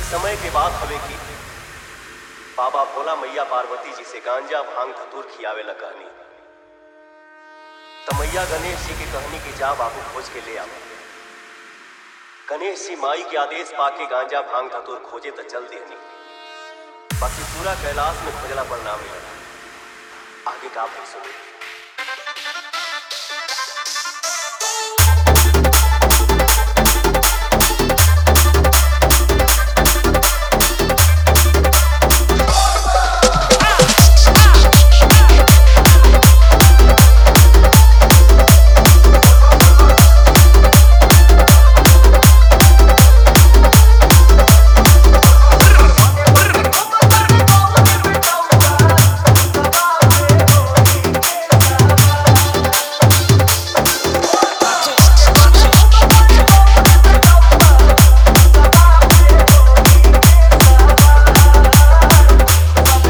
समय के बात हवे कि बाबा भोला मैया पार्वती जी से गांजा भांग धतूर खियावे ला कहनी त मैया गणेश जी की कहनी कि जा बाबू खोज के ले आवा गणेश जी माई के आदेश पाके गांजा भांग धतूर खोजे त चल देनी बाकी पूरा कैलाश में खोजला पर ना मिला आगे का फिर सुनी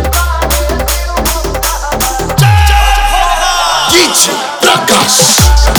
DJ Prakash